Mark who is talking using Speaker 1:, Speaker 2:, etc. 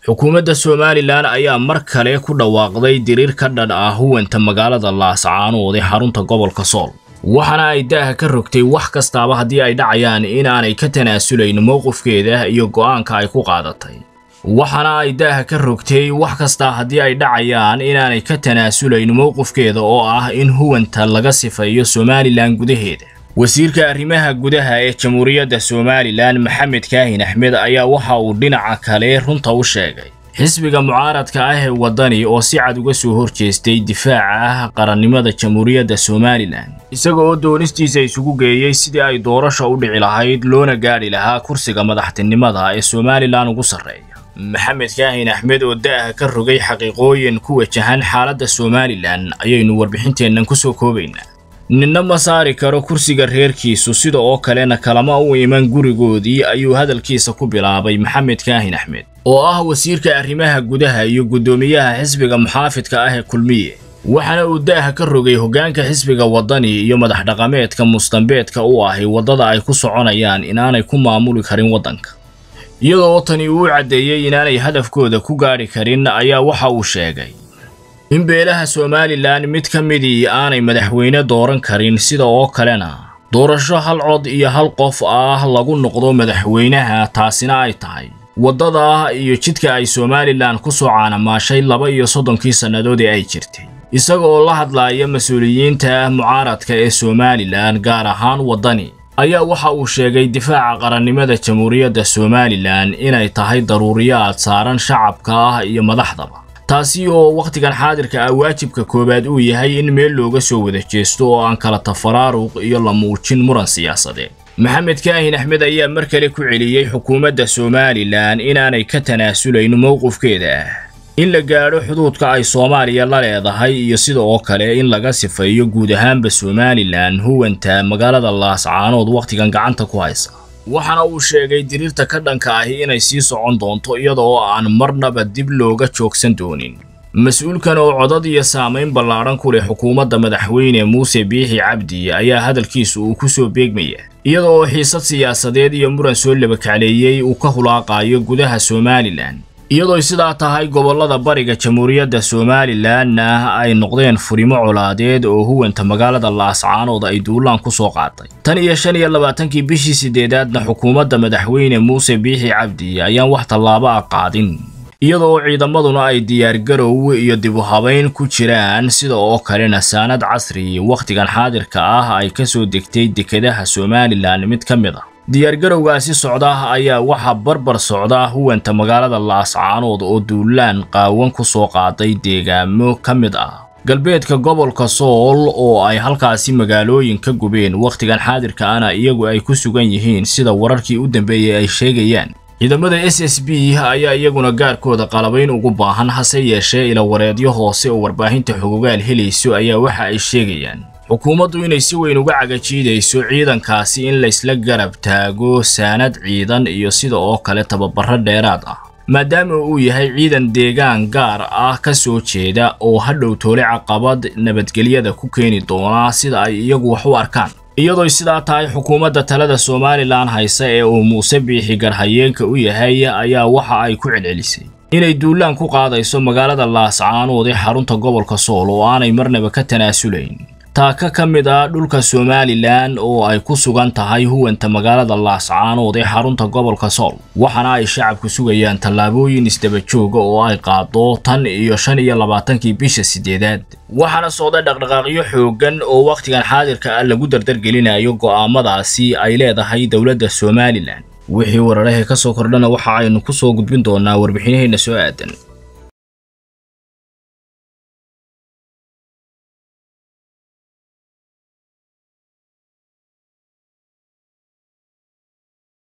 Speaker 1: xukuumadda somalilan ayaa mar kale ku dhawaaqday diriir ka dhan ah huwanta magaalada laascaanood ee xarunta gobolka sool waxaana ay daaha ka rogtay wax kastaaba haddii ay dhacayaan inaanay ka tanaasulayn mowqifkeeda iyo go'aanka ay ku qaadatay waxaana ay daaha ka rogtay wax kastaa haddii ay dhacayaan inaanay ka tanaasulayn mowqifkeeda oo ah in huwanta laga sifeeyo somalilan gudaheeda wasiirka arrimaha gudaha ee jamhuuriyadda somalilan maxamed kaahin axmed ayaa waxa uu dhinaca kale runta u sheegay xisbiga mucaaradka ah ee waddani oo si cad uga soo horjeestay difaaca qarannimada jamhuuriyadda somalilan isaga oo doonistiisa isugu geeyey sidii ay doorasha u dhici lahayd loona gaadhi lahaa kursiga madaxtinimada ee somalilan ugu sarreeya maxamed kaahin axmed oo da'ah ka rogay xaqiiqooyin ku wajahan xaaladda somalilan ayaynu warbixinteennan ku soo koobaynaa ninna ma saari karo kursiga reerkiisu sida oo kalena kalama u iman gurigoodii ayuu hadalkiisa ku bilaabay maxamed kaahin axmed oo ah wasiirka arrimaha gudaha iyo guddoomiyaha xisbiga muxaafidka ah ee kulmiye waxaana uu daaha ka rogay hoggaanka xisbiga waddani iyo madax dhaqameedka mustambeedka u ahi waddada ay ku soconayaan inaanay ku maamuli karin waddanka iyadoo tani uu caddeeyey inaanay hadafkooda ku gaadhi karin ayaa waxa uu sheegay in beelaha somalilan mid ka midii aanay madaxweyne dooran karin sida oo kalena doorasho hal cod iyo hal qof ah lagu noqdo madaxweynaha taasina ay tahay waddada iyo jidka ay somalilan ku soo caanamaashay laba iyo soddonkii sannadood ee ay jirtay isaga oo la hadlaaya mas-uuliyiinta mucaaradka ee somalilan gaar ahaan waddani ayaa waxa uu sheegay difaaca qarannimada jamhuuriyadda somalilan inay tahay daruuriyaad saaran shacabka ah iyo madaxdaba taasi oo wakhtigan xaadirka ah waajibka koowaad uu yahay in meel looga soo wada jeesto oo aan kala tafaraaruq iyo la muujin muran siyaasadeed maxamed kaahin axmed ayaa mar kale ku celiyey xukuumadda somalilan inaanay ka tanaasulayn mowqifkeeda ah in la gaadho xuduudka ay soomaaliya la leedahay iyo sida oo kale in laga sifeeyo guud ahaanba somalilan huwanta magaalada laascaanood wakhtigan gacanta ku haysa waxaana uu sheegay diriirta ka dhanka ahi inay sii socon doonto iyada oo aan marnaba dib looga joogsan doonin mas-uulkan oo codad iyo saamayn ballaadhan ku leh xukuumadda madaxweyne muuse biixi cabdi ayaa hadalkiisu uu ku soo beegmaya iyada oo xiisad siyaasadeed iyo muran soo labakacleeyey uu ka hulaaqaayo gudaha somalilan iyadooy sidaa tahay gobollada bariga jamhuuriyadda somalilanna ay noqdeen furimo colaadeed oo huwanta magaalada laascaanood ay duulaan ku soo qaaday tan iyo shan iyo labaatankii bishii siddeedaadna xukuumadda madaxweyne muuse biixi cabdi ayaan wax tallaabo ah qaadin iyada oo ciidamaduna ay diyaargarow iyo dibu habayn ku jiraan sida oo kalena saanad casri wakhtigan xaadirka ah ay ka soo degtay dekedaha somalilan mid ka mid ah diyaargarowgaasi socda ayaa waxaa barbar socda huwanta magaalada laascaanood oo duulaan qaawan ku soo qaaday deegaamo ka mid ah galbeedka gobolka sool oo ay halkaasi magaalooyin ka gubeen wakhtigan xaadirka ana iyagu ay ku sugan yihiin sida wararkii u dambeeyey ay sheegayaan ciidamada s s b ayaa iyaguna gaarkooda qalabayn ugu baahan hase yeeshee ilawareedyo hoose oo warbaahinta xogogaal helayso ayaa waxa ay sheegayaan xukuumaddu inay si weyn uga cagajiidayso ciidankaasi in laysla garab taago saanad ciidan iyo sida oo kale tababaro dheeraad ah maadaama uu yahay ciidan deegaan gaar ah ka soo jeeda oo hadhow toole caqabad nabadgelyada ku keeni doona sida ay iyagu wax u arkaan iyadooy sidaa tahay xukuumadda talada somalilan haysa ee uu muuse biixi garhayeenka u yahay ayaa waxa ay ku celcelisay inay duulaan ku qaadayso magaalada laascaanood ee xarunta gobolka sool oo aanay marnaba ka tanaasulayn taaka ka mid ah dhulka somalilan oo ay ku sugan tahay huwanta magaalada laascaanood ee xarunta gobolka sool waxaana ay shacabku sugayaan tallaabooyin isdaba jooga oo ay qaado tan iyo shan iyo labaatankii bisha siddeedaad waxaana socda dhaqdhaqaaqyo xooggan oo wakhtigan xaadirka ah lagu dardargelinayo go'aamadaasi ay leedahay dowladda somalilan wixii wararahee ka soo kordhana waxa aynu ku soo gudbin doonaa warbixinaheenna soo aadan